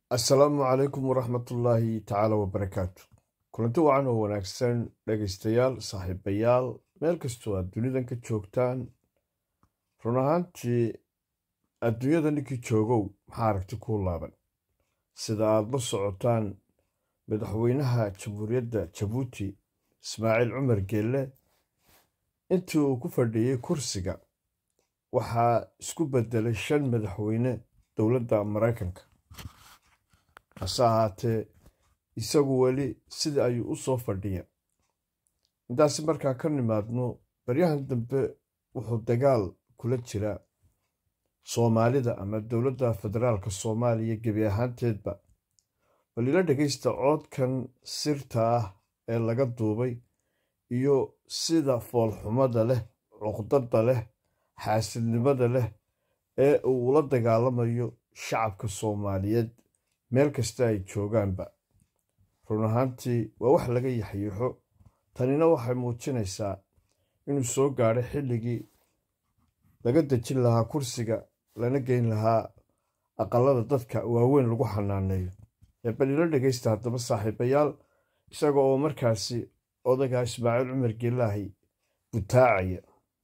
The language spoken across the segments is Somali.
assalaamu calaykum waraxmatullaahi tacaala wabarakaatu kulanti wacan oo wanaagsan dhegaystayaal saaxiibayaal meel kastoo aad dunidan ka joogtaan run ahaantii adduunyada ninkii joogow maxaa aragti kuu laaban sida aad la socotaan madaxweynaha jamhuuriyadda jabuuti ismaaciil cumar geelle intii uu ku fadhiyey kursiga waxaa isku beddelay shan madaxweyne dowladda maraykanka hase ahaatee isagu weli sidii ayuu u soo fadhiya intaasi markaa ka nimaadno baryahan dambe wuxuu dagaal kula jiraa soomaalida ama dowladda federaalka soomaaliya gebi ahaanteedba bal ila dhegaysta coodkan sirta ah ee laga duubay iyo sida foolxumada leh cuqdada leh xaasidnimada leh ee uu ula dagaalamayo shacabka soomaaliyeed meel kasta ay joogaanba run ahaantii waa wax laga yaxyiixo tanina waxay muujinaysaa inuu soo gaadhay xilligii laga dejin lahaa kursiga lana geyn lahaa aqalada dadka waaweyn lagu xanaaneeyo ee bal ila dhegaysta haddaba saaxiibayaal isaga oo markaasi odagaa ismaaciil cumar geelaahi butaacaya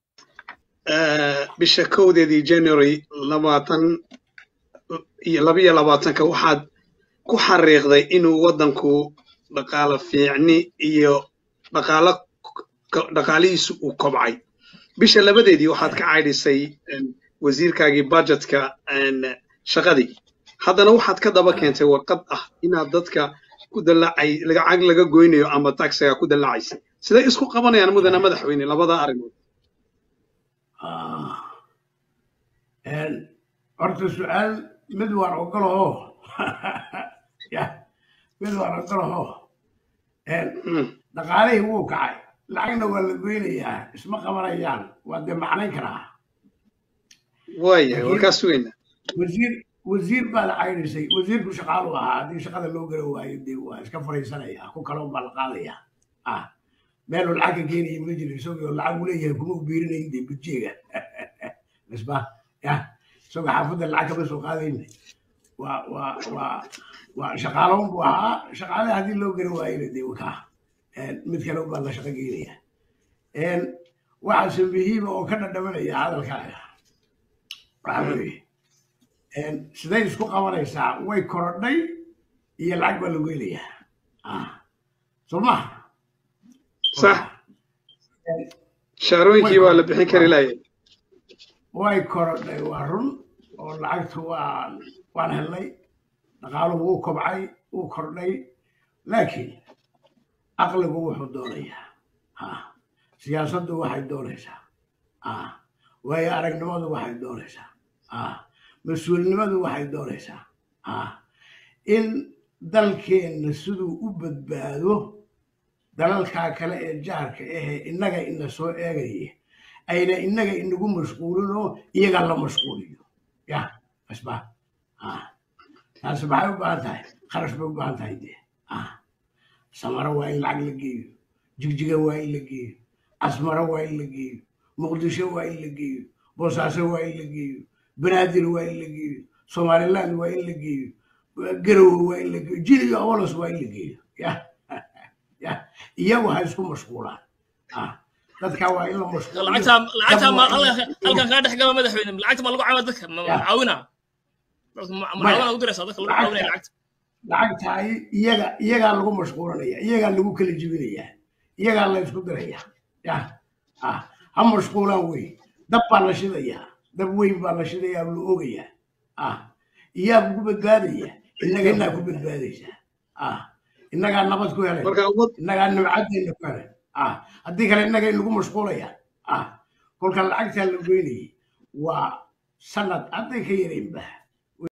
bisha kowdeedii january labaatan iyo labiyo labaatanka waxaad ku xariiqday inuu waddanku dhaqaalo fiicni iyo dhaqaalo dhaqaalihiisu uu kobcay bisha labadeedii waxaad ka caydhisay wasiirkaagii budgetka shaqadii haddana waxaad ka daba keentay warqad ah inaad dadka ku dallacay lacag laga goynayo ama taxiga ku dallacaysay siday isku qabanayaan mudana madaxweyne labada arrimood horta su-aal mid waan ogolaho mid waan ogolaho dhaqaalihii wuu kacay lacagna waa la goynayaa isma qabanayaan waa dee macnayn karaa waaya waa kaa sugaynaa wasiir wasiir baa la cayrisay wasiirku shaqaalu ahaa haddii shaqada loo gara waayo dee waa iska fariisanaya ku kaloon baa la qaadaya ah meeluu lacag ka keenaya ma jiro isagoo lacag u leeyahay kuma u biirinayn dee budjeega isba ya isagoo xaafadda lacag kama soo qaadayna waa waa waa waa shaqaaloon buu ahaa shaqaale haddii loo gara waayona dee wakaa mid kale baa la shaqo geynaya waxaase muhiima oo ka dhadhamanaya hadalkaaga waxaa weeye siday isku qabanaysaa way korodhay iyo lacag baa lagu helayaa soo maha sax shaarooyinkii waa la bixin kari laayay way korodhay waa run oo lacagtu waa waan helnay dhaqaaluhu wuu kobcay wuu kordhay laakiin aqligu wuxuu doonayaa siyaasaddu waxay doonaysaa waayo aragnimadu waxay doonaysaa mas-uulnimadu waxay doonaysaa in dalkeenna siduu u badbaado dalalkaa kale ee jaarka ahee innaga ina soo eegaya ayna innaga inagu mashquulinoo iyaga la mashquuliyo ya asba taasi maxay u baahan tahay kharash bay u baahan tahay dee samaro waa in lacag la geeyo jigjiga waa in la geeyo casmaro waa in la geeyo muqdisho waa in la geeyo boosaaso waa in la geeyo banaadir waa in la geeyo somaliland waa in la geeyo garowe waa in la geeyo jil iyo awolos waa in la geeyo ya ya iyagu ha isku mashquulaan dadka waa in la halkan kaa dhex gaba madaxweyne lacagta ma lagu caawa dadka caawina mucaawina ugu diraysaa dadka lagu caawinaya lacagta lacagtaay iyaga iyagaa lagu mashquulanaya iyagaa lagu kala jibinaya iyagaa la isku diraya ya ha mashquulaan wey dab baa la shidayaa dab weyn baa la shidayaa la ogayaa ah iyaa kugu badbaadaya innaga inaa ku badbaadaysaa ah innagaa nabad ku helay innagaa nimcadeenna ku helay ah haddii kale innaga inagu mashquulayaan ah kolka lacagtaa la goynayay waa sanad hadday ka yaraynba